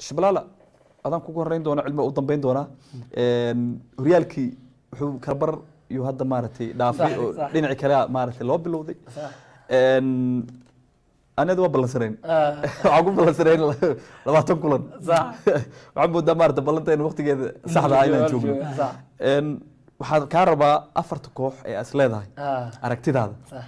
shiblaala adaan kugu horeyn doona cilmi u dambeyn doonaa Een, horyaalkii wuxuu kalabar iyo hadda maaragtay dhaafay Sax, oo sax. dhinaci kale maaragtay loo bilowday Sax. Een, anada waa ballansanayn Ah, waxaan ku ballansanayn labaatan kulan sax. waxaan moodaa maaragtay ballanteena waqtigeeda saxda ah inaan joogno Sax. Een, waxaan kaa rabaa afarta koox ee as leedahay Ah, aragtidaada sax.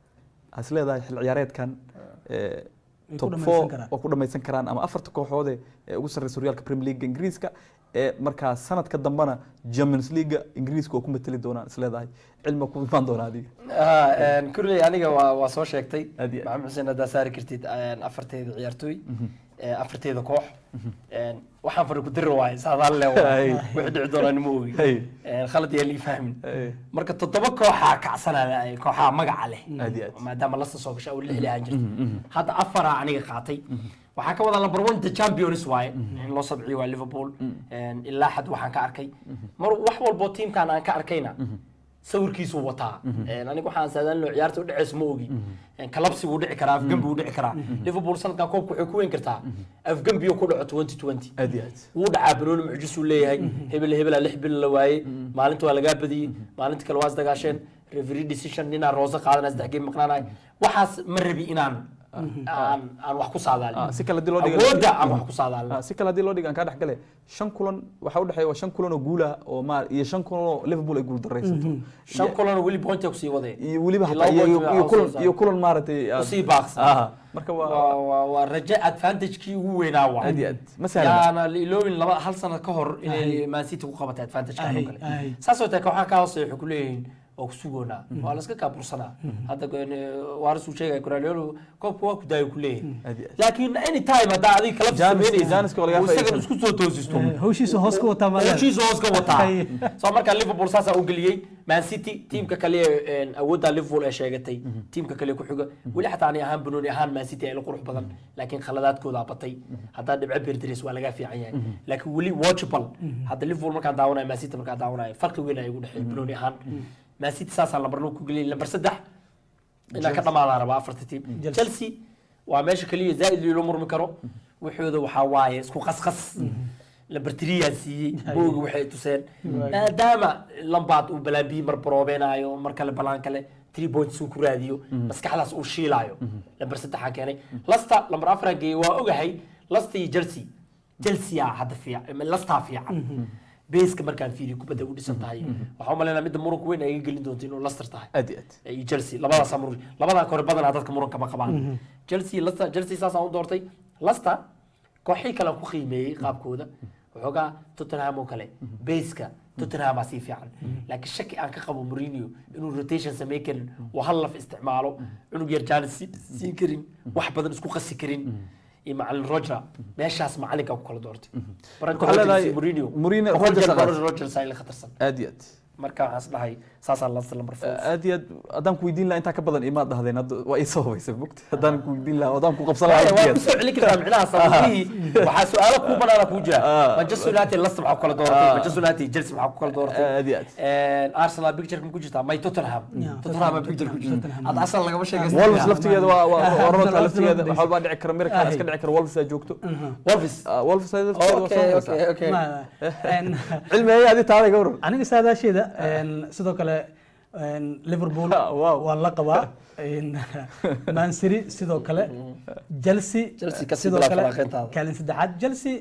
as leedahay xil ciyaareedkan ee, Way ku top dhamaysan four karaan. oo ku dhamaysan karaan ama afarta kooxood ee- ee ugu sarreysa horyaalka Premier League Ingiriiska ee markaa sanadka dambana Champions League Ingiriiska oo ku matali doonaan is leedahay cilmi ku imaan doona adiga Ah, een, kulley aniga waa waa soo sheegtay Aad iyo aad. maxamed xuseen haddaa saari kartid een, afarteeda ciyaartooy ee, afarteeda koox Een, waxaan fari ku diri waaye saadaan le Ay. wixii dhici doonaan ma ogi Hey. Een, khalad yaa lii fahmin Hey. marka toddoba kooxaa kacsanaya ay kooxaha magaca leh Aad iyo aad. maadaama lasta soo gashay oo lix lihaan jirta hadda afaraa aniga qaatay waxaa ka wada number one the champions waaye in loo sabciyo waa liverpool Een, ilaa xad waxaan ka arkay mar wax walbo tiimkan aan ka arkayna sawirkiisuu wataa Een, aniga waxaan saadaalino ciyaarta u dhaceysa ma ogi Een, kalabsi wuu dhici karaa afgembi wuu dhici karaa liverpool sanadkan koobka waxay ku weyn kartaa afgembiyo ku dhaco 2020 aad iyo aad wuu dhacaa banooni mucjisuu leeyahay hebel hebelaa lix bil la waayey maalinta waa lagaa badiyey maalinta kale waa isdagaasheen referee decision ninaa roose qaadanaya saddex game maqnaanay waxaas ma rabi inaan aan aan wax ku Ah, saadaalin si kale haddii loo dhigo awoodda aan wax ku saadaalin Ah, si kale haddii loo dhigo aan kaa dhex gale shan kulan waxaa u dhexeeya waa shan kulan oo guula oo maar iyo shan kulan oo Liverpool ay guul dareysato shan kulan weli pointa kusii waday iyo weliba Iyo hataa laba iyo point iyo baa kulan soo iyo kulan maaragtay ah, Usii baaqsan. ah, marka waa waa waa waa raje advantagekii ugu weynaa waa aad iyo aad ma sahlan yaana la iloobin laba hal sano ka hor inay man city ku qabatay advantage-kan oo Ahay, kale ahay. saas oo tahay kooxaha ka hooseeya waxay ku leeyihiin waa ku sugoonaa waa la iska kaabursanaa hadda waaris uu sheegaya Guardiola koobka waa ku daayo ku leeyihin Aad iyo aad. laakiin any time haddaa adiga kala Janis- sameynaysid Janiska waa laga uu isagan faa'iideysan. isku soo toosisto hawshiisa hoos ka wataa maadaama heshiis hoos ka wataa Hay. soo markaa liverpool saasaa u geliyey man city tiimka kale ee awoodda liverpool ee sheegatay tiimka kale ku xiga weli xataa ani ahaan banooni ahaan man city ay la qurux badan laakiin khaladaadkooda batay haddaa dhibco beerdareys waa laga fiican yahay laakiin weli watchable hadda liverpool markaan daawanayo man city markaan daawanayo farqi weyn ayaa igu dhexeeya banooni ahaan man city saasaa lambar loo ku geliyay lambar saddex inaa ka dhamaadaa rabaa afarta tiim Chelsea. chelsea waa meesha kaliya zaaid loo murmi karo waxooda waxaa waaye isku qasqas lambartiriyaa siiyey boogi waxay tuseen maadaama lambaad uu balaambiyi mar baroobeynaayo mar kale balaan kale three points uu ku raadiyo maskaxdaas uu shiilaayo lambar saddexaa keenay lasta lambar afaraa geeyey waa ogahay lasta iyo chelsea chelsea aa hadda fiican lastaa fiican beeska markaan fiiriyo kubadda u dhisan tahay waxaa u malaynaa midda muranka weyn ay iga gelin doonto inuu laster tahay aad iyo aad iyo Chelsea labadaas mur labadan kore badanaa dadka muranka ma qabaan Chelsea Leicester Chelsea saas aan u doortay Leicester kooxii kale aan ku qiimeeyey qaabkooda waxoogaa Tottenham oo kale base-ka Tottenham aa sii fiican laakiin shaki aan ka qabo Mourinho inuu rotation sameyn karin oo hal laf isticmaalo cunug yar jaanis siin karin wax badan isku qasi karin iyo macalin Roger meeshaas macalinka ku kala doortay Branko Waxaa leedahay Rodgers iyo Mourinho Mourinho- Boqol jeer Rodgers baa aqaas. Rodgers ay la khatarsan aad iyo aad marka waxaan is dhahay saasaan Leicester number 4 aad iyo aad haddaan ku weydiin lahaa intaa ka badan imaad dhahdeen hadda waa ii sababaysa mogta haddaan ku weydiin lahaa haddaan ku qabsan lahaa waa aad ku soo celin kartaa micnaha sababihii waxaa su-aalo kuu banaana kuu jira Ah. manchester united leicester maxaa ku kala dooratay Ah. manchester united chelsea maxaa ku kala dooratay aad iyo aad arsenal picture ma ku jirtaa may tottenham Yeah, tottenham Tottenham, picture ku jirta Tottenham. hadda asal lagama sheegaysan wolves laftigeeda waa waa waa roodka Wolves laftigeeda laftigeeda. wax walbaa dhici kara miracle iska dhici kara wolves aa joogto wolves Ah, wolves aa laftigeeda waa okay soo okay maraysaa okay Ma- een, cilmi ayay adi taaday ka waran aniga saadaasheeda een, sidoo kale een, liverpool Ah, wow. waa la qabaa een, man city sidoo kale chelsea Chelsea kasii sidoo bilaab kale falanqeyntaada. kaalin saddexaad chelsea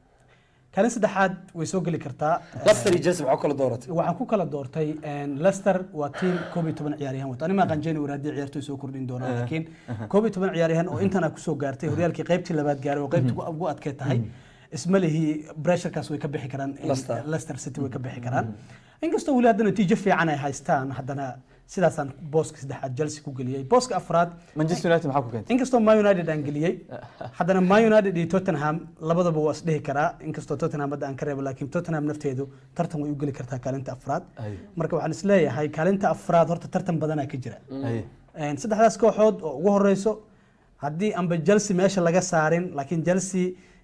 kaalin saddexaad way soo geli kartaa leicester iyo chelsea maxaa ku kala dooratay waxaan ku kala doortay een, leicester waa tiim koob iyo toban ciyaaryahan wato anima qanjeyni war haddii ciyaartoy soo kordhin doonaan laakiin koob iyo toban ciyaaryahan oo intana kusoo gaartay horyaalkii qaybtii labaad gaaray oo qaybtii ugu- ugu adkay tahay isma lihi pressurekaas way ka bixi karaan in Leicester. leicester city way ka bixi karaan inkastoo weli hadda natiijo fiican ay haystaan haddana sidaasaan booska saddexaad chelsea ku geliyey booska afraad manchester united maxaa ku keentay inkastoo man united aan geliyey haddana man united iyo tottenham labadaba waa isdhihi karaa inkastoo tottenham hadda aan ka reebo laakiin tottenham nafteedu tartan way u geli kartaa kaalinta afraad Ay. marka waxaan isleeyahay kaalinta afraad horta tartan badanaa ka jira Ay. Een, saddexdaas kooxood oo ugu horeyso haddii anba chelsea meesha laga saarin laakiin chelsea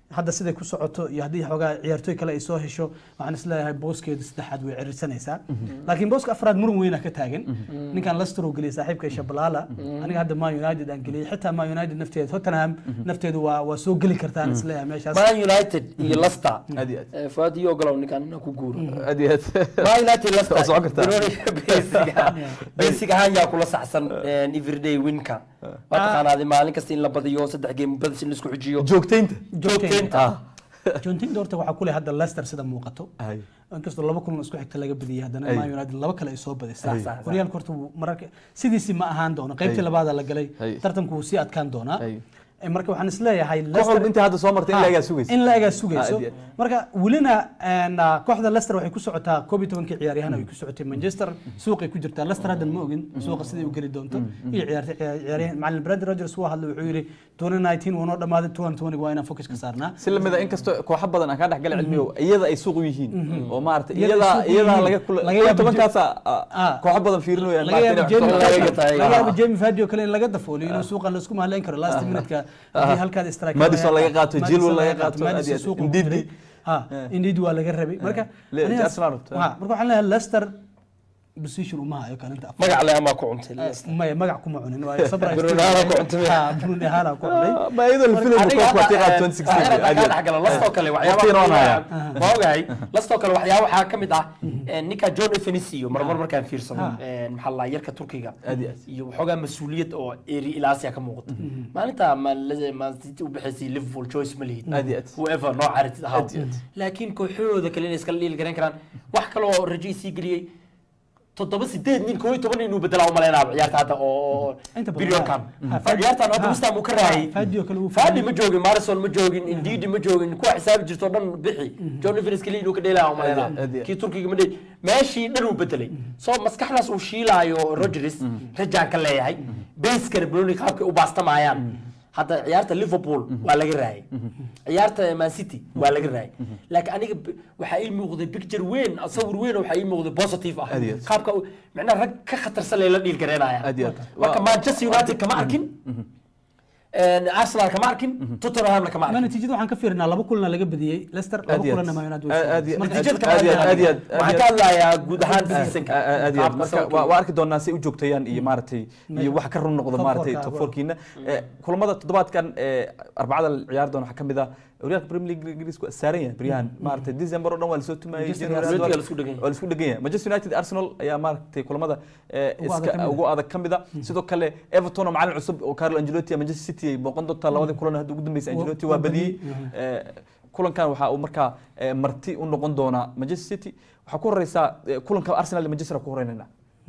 hadda siday ku socoto iyo haddii xoogaa ciyaartooy kale ay soo hesho waxaan isleeyahay booskeeda saddexaad way cirisanaysaa laakiin booska afraad muran weyna ka taagan ninkan Leicester uu geliyay saaxiibka Shabalala aniga hadda Man United aan geliyay xitaa Man United nafteeda Tottenham nafteedu waa waa soo geli kartaan isleeyahay meeshaas man united iyo leicester aad iyo aad Eh, fuad iyo ogolow ninkan inaan ku guuro aad iyo aad man united leicester Waa socon kartaa. Baroni- basic ah- basic ahaan yaa kula saxsan eh, everyday winka waa taqaanaadi maalin kasta in la badiyo saddex game badis in la isku xujiyo joogtaynta joogteynta Jontin doorta waxaa ku leh hadda Leicester sida muuqato Ay. inkastoo laba kulan isku xigta laga badiyay haddana Ay. Man United laba kale ay soo badisay Sax, sax, sax. horyaalka horta wuu mararka sidiisii ma ahaan doono qaybtii Ay. labaada la galay Ay. tartanku wuu sii adkaan doonaa Ay. Eh, marka waxaan isleeyahay koox walba inta hadda soo martay in Ha, lagaa sugaysa in la egaa Ah, sugayso aad iyo aad. marka welina een, ah, kooxda Leicester waxay ku socotaa koob iyo tobankii ciyaaryahan ay ku socotay Manchester suuqay ku jirtaa Leicester haddan ma ogin suuqa sidai u geli doonto iyo ciyaartay ciyaaryahan macallin Brendan Rodgers waa hadlay wuxuu yiri 2019 waa noo dhamaaday 2020 waa inaan focus ka saarnaa si lamid ah inkastoo kooxo badan aan kaa dhexgal cilmiyo iyada ay suuq u yihiin oo maarata Iyada ay iyada suuq u iyada yihiin. laga kula Laga koob iyo yaabo tobankaasa Ah. kooxo badan fiirinayaan laga yaabo Jamie laga Vardy- gatay. laga yaabo Jamie Vardy oo kale in laga dafooliyo inuu suuqan la isku mahalayn karo last minute-ka haddii halkaad strike Madison laga qaato, Madison Chilwell laga laga qaato, Madison aad iyo aad. suuqa ku Ndidi. jiray. ha Ndidi waa laga rabay marka Le- aniga- Arsenal rabta. ha, marka waxaan leeyahay Leicester position uma hayo kaalinta afar magac le amaa ku cuntay Leicester. maya magac kuma cunin waayo sabra Bruno Hala ku cuntay. ha Bruno Hala ku cunay ma iyadoo la filayo Aniga koox hadda, waqtiga eh, 2016 aniga hadda aad iyo kaa aad. dhexgala, Leicester kale Waqtigan waan hayaa. waxyaabaha waa ogahay Leicester kale waxyaaba waxaa ka mid ah eh, ninka John Evanesio marmar markaan fiirsado eh, maxaa la dhahaa, yarka Turkiga Aad iyo aad. iyo waxoogaa mas-uuliyad oo eri ilaasiya ka muuqata maalinta Man Man City u bixaysay Liverpool choice ma lihid Aad iyo aad. whoever noo caritid ahaa Aad iyo aad. laakiin kooxahooda kale inay iskala dhiili garan karaan wax kale oo rajo isii geliyey toddoba sideed nin koo iyo toban inuu bedelaa u maleynaaba ciyaarta hadda oo Inta badan periodkan ha, ha, ciyaartan hadda ha, West Ham uu ka raayay ha, Fadi oo kale uu Fadi ma joogin Marison ma joogin Ndidi ma joogin kuwa xisaabi jirto oo dhan bixi John Evans kaliya inuu ka dheelaa u Aad iyo maleynaa aad. kii Turkiga ma dheeli meeshii dhan uu bedelay soo maskaxdaas uu shiilaayo Rodgers rajaan ka leeyahay base-kana Bruni qaabkay u baastamayaan hadda ciyaarta Liverpool waa laga raayay ciyaarta Man City waa laga raayay laakiin aniga b- waxaa ii muuqday picture weyn sawir weyn oo waxaa ii muuqday positive ah Aad iyo aad. qaabka uu- macnaha rag ka khatarsan lay la dhiil gareenayaan Aad iyo aad. marka Waa- Manchester United kama arkin Arsenal kama arkin Tottenhamna kama ma arkin natiijada waxaan ka fiirinaa laba kulana laga badiyey Leicester laba Aad iyo aad. kulana Man United way Aad- aad iyo- soo marka- natiijada aad iyo aad, kama aad iyo aad, aad waxaan iyo ka aad. hadlayaa guud ahaan seasonka aad iyo aad. qaabka marka sawirka. waa waa arki doonaa si u joogtayaan iyo maaragtay iyo wax ka run noqdo Top maaragtay four-ka, top waa. fourkiina Eh, kulamada toddobaadkan eh, arbacada la ciyaari doona waxaa ka mid ah horyaalka Premier League Ingiriisku waa saaran yahay baryahan maaragtay December oo dhan waa lasoo tumayay Manchester January United waa waa la isku dhagan yahay. waa la isku dhagan yahay Manchester United Arsenal ayaa maaragtay kulamada eh, Ugu adag iska ka mid ah. ugu adag ka mid ah sidoo kale Everton oo macallin cusub oo Carlo Ancelotti iyo Manchester City ay booqan doontaa labadii kulan hadda ugu dambeysay Waa- Ancelotti waa waa badiyey badiyey. Eh, kulankan waxa uu markaa eh, marti u noqon doonaa Manchester City waxaa ku horeysaa eh, kulanka Arsenal iyo Manchester ku horeynayna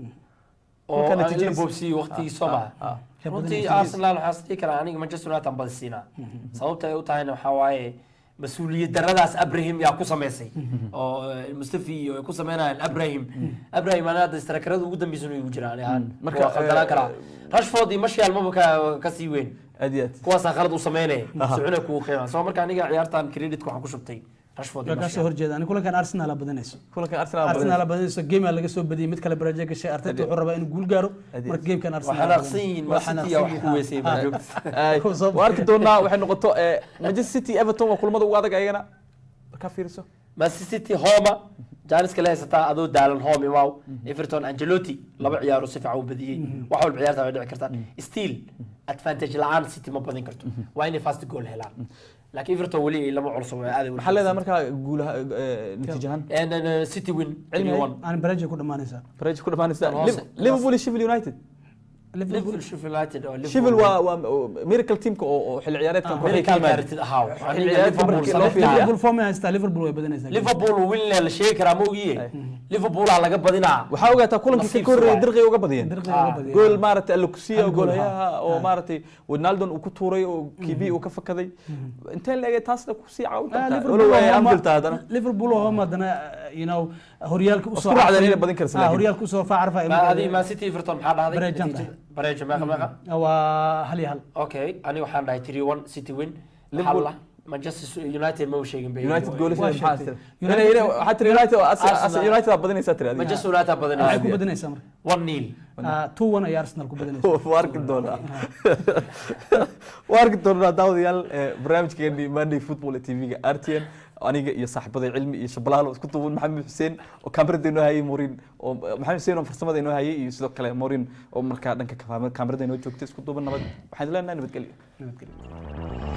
oo Marka aan natiijadiisa- la boobsiiyey waqtigii soo Ah, maha ah. runtii Arsenal waxaa is dhihi karaa aniga Manchester United aan badisiinaa sababta ay u tahayna waxaa waaye mas-uuliyad daradaas Abraham yaa ku samaysay oo eh, Mustafi iyo ay ku sameynayaan Abraham Abraham ana hadda istarakarada ugu dambeysay inuu jiraan ahaan Marka, marka waa khaldanaan eh, karaa Rashford iyo Martial maba ka ka sii weyn aad iyo aad kuwaasaa khalad u sameynaya socona kugu qiimaa soo marka aniga ciyaartan credit waxaan ku shubtay Rashford iyo waa kaasoo Martial horjeeda ani kulankan Arsenal badanayso kulankan Arsenal Arsenal badanayso game laga soo badiyay mid kale baraje gashay Arteta wuxuu rabaa inuu guul gaaro Adi- marka gamekan Arsenal waxaa naqsan yihiin Man City yaa wax ku weysay baa joogta Ay, Kuwa soo waa arki doonaa waxay noqoto eh, Manchester City Everton waa kulamada ugu adag ayagana markaa fiiriso Man City Homa Janis kale haysataa adoo daalan home imaw Everton Ancelotti laba ciyaaro si fiican u badiyey wax walba ciyaarta way dhici kartaa still advantage la'aan City ma badin karto waa inay fast goal helaan laakiin Everton weli lama culso way aaday maxaa leedahay markaa guulaha eh, natiijahan and uh, City win Cilmi- 3-1 aan baraje ku dhamaanaysaa baraj ku dhamaanaysa Tan hoose. Liv- Liverpool iyo Sheffield United Liverpool Sheffield United oo Sheffield waa waa oo miracle teamka oo oo xilli ciyaareedkan kooxda Miracle ka yimaada United ahaa Xilli ciyaareedka markii loo fiiriyo Liverpool form ay haystaa Liverpool way badanaysaa Liverpool win la sheegi karaa ma ogiye Liverpool aa laga badinaa waxaa ogaataa kulankii ka Nasiib korreeyay waaye. dirqi uga badiyeen Dirqi uga badiyeen. gool maaragtay alukusiya Hal gool, goolayaha ha. oo Ha. maaragtay Wijnaldum uu ku tuuray oo kibi uu ka fakaday intee la egay taasna ku sii caawin Ah, kartaa Liverpool walow ay oo homa- Anfield tahay haddana Liverpool oo homa haddana you know horyaalka u soo Isku raacdeen carfay. inay badin karayso Ah, laakiin. horyaalka u soo facarfa ma adi Man City Everton maxaa dhahday Bareejan Natiijada- bareejo meeqa meeqa waa hal iyo hal okay aniga waxaan dhahay 3-1 City win Liverpool- hal Manchester United ma u sheegin bay United goolasha Waa maxaa sheegtay. tiri Inay- inay- waxaa tiri United oo as- as- Arsenal- United aa badinaysaa tiri adiga. Manchester United waxay badanaysa ku badanaysaa marka 1-0 two one ayaa arsenal ku badanaysa waa arki doonaa waa arki doonaa daawadayaal eh, barnaamijkeeni monday football ee tv-ga r t n aniga iyo saaxiibada cilmi iyo shabalaalo isku duuban maxamed xuseen oo kaamirada inoo hayay morin oo maxamed xuseen oo farsamada inoo hayay iyo sidoo kale morin oo markaa dhanka kaamirada inoo joogtay isku duuban nabad waxaan leenahay nabadgelyo nabadgelyo